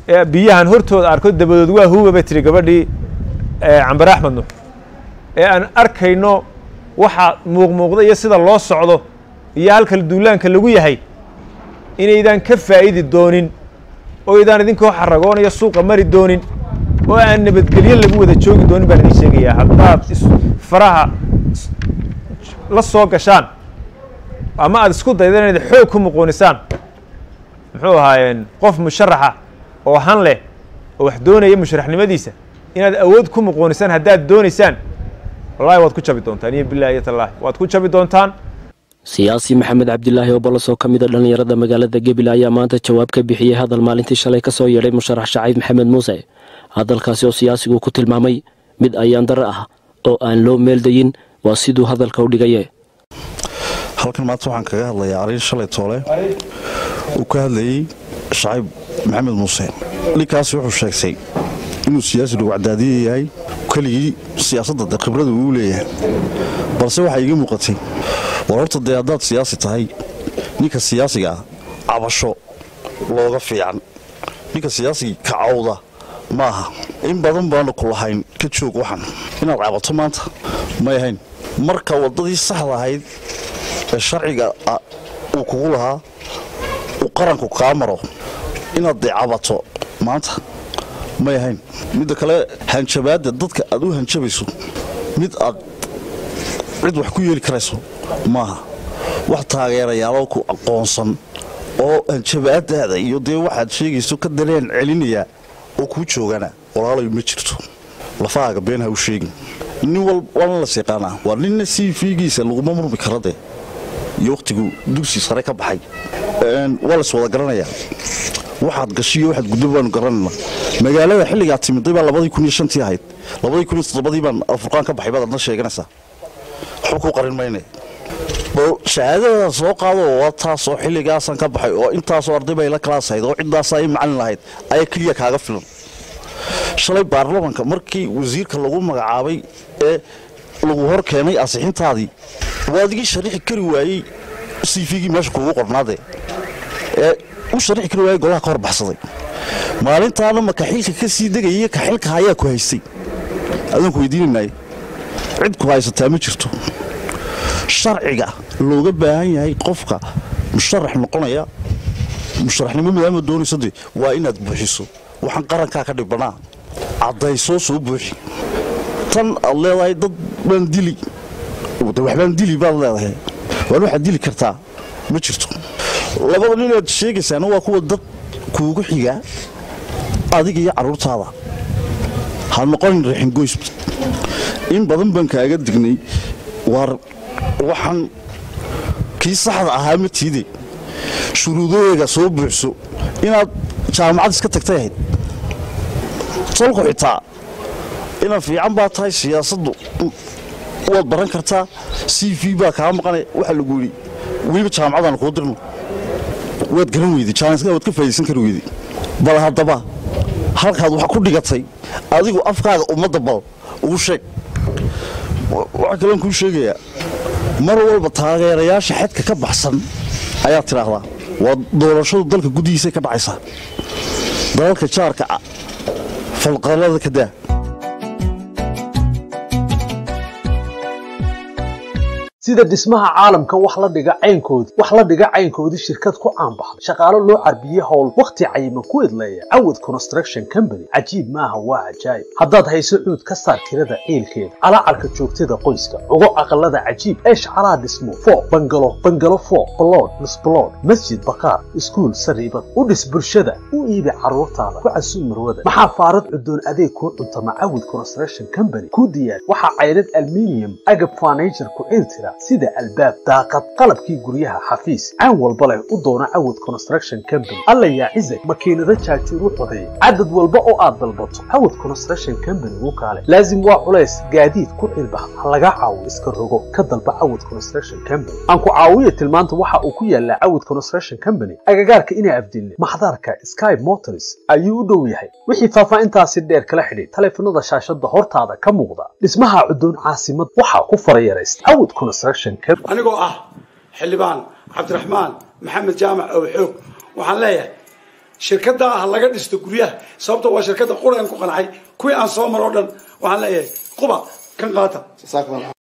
ee biyahan hortooda arko dabadood waa huuga bay tiri gabadhii cambare axmed nuux ee aan arkayno waxa muuqmuuqda iyo sida loo socdo iyo halka duulaanka lagu yahay inaydaan ka faa'idi doonin oo aydaan idinkoo xaragoonaya suuqa mari doonin oo aan nabadgelyo lagu wada joogi doonin baan idin sheegayaa haddaad faraha la soo gashaan ama aad isku dayda inayd xoog ku muquunisaan muxuu ahaayeen qof musharaxa oo han leh oo wax doonaya musharaxnimadiisa inaad awood ku muquunisaan haddaad doonaysaan wallahi waad ku jabi doontaan iyo bilahi iyo tallaahi waad ku jabi doontaan siyaasi maxamed cabdilaahi oo bolos oo ka mid a dhallinyarada magaalada gebile ayaa maanta jawaab ka bixiyey hadal maalintii shalay ka soo yeedhay musharax shaciib maxamed muuse hadalkaasi oo siyaasigu ku tilmaamay mid ayaan dare ah oo aan loo meeldayin waa siduu hadalka u dhigaye halkan maanta waxaan kaga hadlayaa arrin shalay toole uu ka hadlayey shaciib maxamed muuse ninkaasi wuxuu sheegtay inuu siyaasi dhugcadaadiya yahay keligii siyaasadda de khibrada uu leeyahay balse waxaa iiga muuqatay war horta dee haddaad siyaasi tahay ninka siyaasiga ah cabasho looga fiican ninka siyaasigii kacawda ma aha in badan baanu ku lahayn ka joog waxan inaad cabato maanta may ahayn marka waddadii saxda ahayd ee sharciga uu kugu lahaa uu qaranku kaa maro inaad dee cabato maanta may ahayn midda kale hanjabaadda dadka aad u hanjabayso mid aad cid wax ku yeeli karayso maaha wax taageerayaaloo ku aqoonsan oo hanjabaadaada iyo dee waxaad sheegayso ka dareen celinayaa oo kuu joogana walaalayo ma jirto lafahaaga been ha u sheegin nin walbana las yaqaanaa waa ninna sii fiigiisa laguma murmi kara dee iyo wakhtiguu dugsi sare ka baxay waa las wada garanayaa waxaad gashiyo waxaad guddo baanu garanayna magaalada xilligaad timiday baa labadii kun iyo shantii ahayd labadii kun iyo toddobadii baan alfurqaan ka baxay baad adna sheeganaysaa waxba kuu qarin mayne bal shahaadada soo qaado waa taasoo xilligaasaan ka baxay oo intaasoo arday bay la kalaasahayd oo ciddaasaa i macalin lahayd ayaa keliya kaaga filan shalay baarlamanka markii wasiirka lagu magacaabay ee lagu hor keenay asixintaadii waa adigii sharixi kari waayey siifigii meesha kuugu qornaade ee u sharixi kari waayey golaha ka hor baxsaday maalintaana ma kaxilka ka sii degayay kaxilka ayaa ku haystay adaanku weydiinanay cid ku haysataa ma jirto sharciga looga baahan yahay qofka musharax noqonaya musharaxnimo maadaama doonayso de waa inaad buuxiso waxaan qarankaa ka dhibbanaa caddaysoo soo buuxi tan aad leedahay dad baan dili de waxbaan dili baad leedahay waan waxaad dili kartaa ma jirto labada nin aad sheegaysaana waa kuwa dad kuugu xigaa adiga iyo carruurtaada ha noqonin raxingoys in badan baan kaaga dignay waar waxaan kii saxda ahaa ma tiide shuruudadeega soo buuxso inaad jaamacad iska tagtay ahayd salku xitaa inaad fiican baa tahay siyaasaddu waad baran kartaa c v baa kaa maqanay waxaa lagu yidhi weliba jaamacadaan kuu dirno waad garan weyday jaaniska waad ka faa'idaysan kari weyday bal haddaba halkaad wax ku dhigatay adigu afkaaga ummadda bal ugu sheeg waxaa kaloon kuu sheegayaa mar walba taageerayaasha xadka ka baxsan ayaad tidhaahdaa waa doorashadu dalka guddihiisay ka dhacaysaa dalalka jaarka falqalada ka daa sida dhismaha caalamka wax la dhiga caynkoodii wax la dhiga caynkoodii shirkad ku caanbaxday shaqaalo loo carbiyey howl wakhti cayiman ku idleeya cawad construction company cajiib maaha waa cajaayib haddaad hayso cuud ka saar tirada ciilkeeda calaacarka joogtada qoyska ugo aqalada cajiib eesh calaa dhismo fooq bangalo bangalo fooq balood misbalood masjid bakaar iskuul sariibad u dhis bulshada u iibi carruurtaada ku casuub marwada maxaa faarad cudoon adeeg kuu cuntama cawad construction company ku diyaar waxaa caydhad alminium agab furniture ku ciiltira sida albaab daaqad qalabkii guryaha xafiis caan walba leh u doona cawad construction company alla yaa cizag makiinado jaajuur u codeeya cadad walba oo aad dalbato cawad construction company wuu kaale laazim waa culays gaadiid ku cilbax ha laga caawo iska rogo ka dalba cawad construction company aan ku caawiya tilmaanta waxa uu ku yaalaa cawad construction company agagaarka inaa afdilne maxdarka sky motors ayuu u dhow yahay wixii faahfaahintaasi dheer kala xidhiid taleefanada shaashada hortaada ka muuqda dhismaha cudoon caasimad waxaa ku farayaraysta cawad construction anigoo ah xildhibaan cabdiraxmaan maxamed jaamac oo xoog waxaan leeyahay shirkadda ah laga dhisto guryaha sababto waa shirkadda quraan ku qancay kuwii aan soo maro o dhan waxaan leeyahay quba kan qaata